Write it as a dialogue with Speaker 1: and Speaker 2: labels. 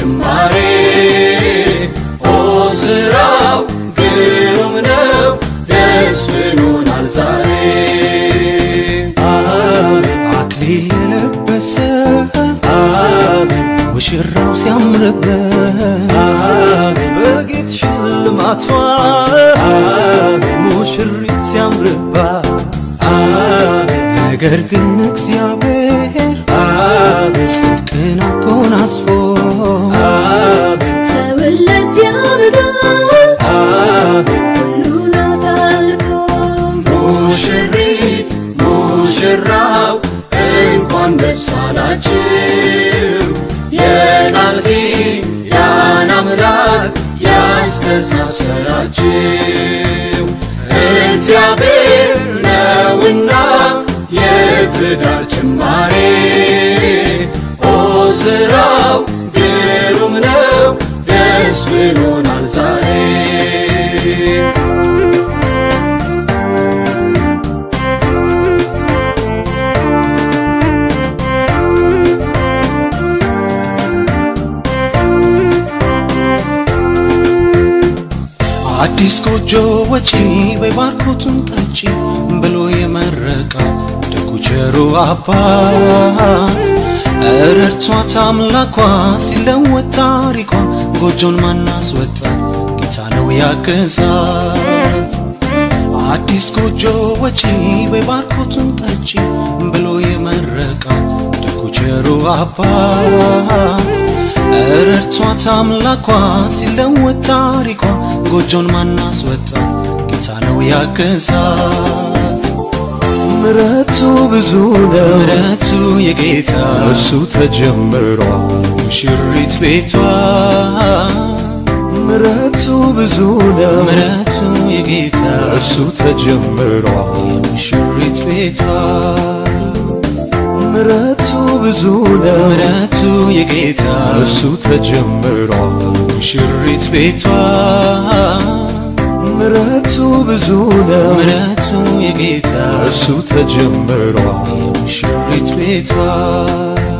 Speaker 1: ጅማሬ ኦ ስራው ግሩም ነው ደስ ብሎናል ዛሬ አሜን
Speaker 2: አክሊል የለበሰ
Speaker 1: አሜን
Speaker 2: ሙሽራው ሲያምርበት
Speaker 1: አሜን
Speaker 2: በጌጥ ሽልማቷ
Speaker 1: አሜን
Speaker 2: ሙሽሪት ሲያምርባት
Speaker 1: አሜን
Speaker 2: ነገር ግን እግዚአብሔር
Speaker 1: አሜን
Speaker 2: ጽድቅን አጎናጽፎ
Speaker 1: አሜን
Speaker 3: ሰውን ለዚያ በጋ
Speaker 1: አሜን
Speaker 3: ሁሉን አሳልፎ
Speaker 1: ሙሽሪት ሙሽራው እንኳን ደስ አላችሁ የናልኪ ያን አምላክ ያስተሳሰራችሁ እግዚአብሔር ነውና የትዳር ጅማሬ ኦ ስራው ግሩም ነው ደስ ብሎናል ዛሬ
Speaker 2: አዲስ ጎጆ ወጪ በባርኮቱን ጠጪ ብሎ የመረቃት ደጉ ቸሩ አባት ረድቷት አምላኳ ሲለወጥ ታሪኳ ጎጆን ማናስወጣት ጌታ ነው ያገዛት አዲስ ጎጆ ወጪ በባርኮቱን ጠጪ ብሎ የመረቃት ደጉ ቸሩ አባት ረድቷት አምላኳ ሲለወጥ ታሪኳ ጎጆን ማናስወጣት ጌታ ነው ያገዛት
Speaker 4: ምረቱ ብዙ ነው
Speaker 2: ምረቱ የጌታ
Speaker 4: እሱ ተጀምሯል
Speaker 2: ሙሽሪት ቤቷ
Speaker 4: ምረቱ ብዙ ነው
Speaker 2: ምረቱ የጌታ
Speaker 4: እሱ ተጀምሯል
Speaker 2: ሙሽሪት ቤቷ
Speaker 4: ምረቱ ብዙ ነው
Speaker 2: ምረቱ የጌታ
Speaker 4: እሱ ተጀምሯል
Speaker 2: ሙሽሪት ቤቷ
Speaker 4: ምረቱ ብዙ ነው
Speaker 2: ምረቱ የጌታ
Speaker 4: እሱ ተጀምሯል
Speaker 2: ሙሽሪት ቤቷ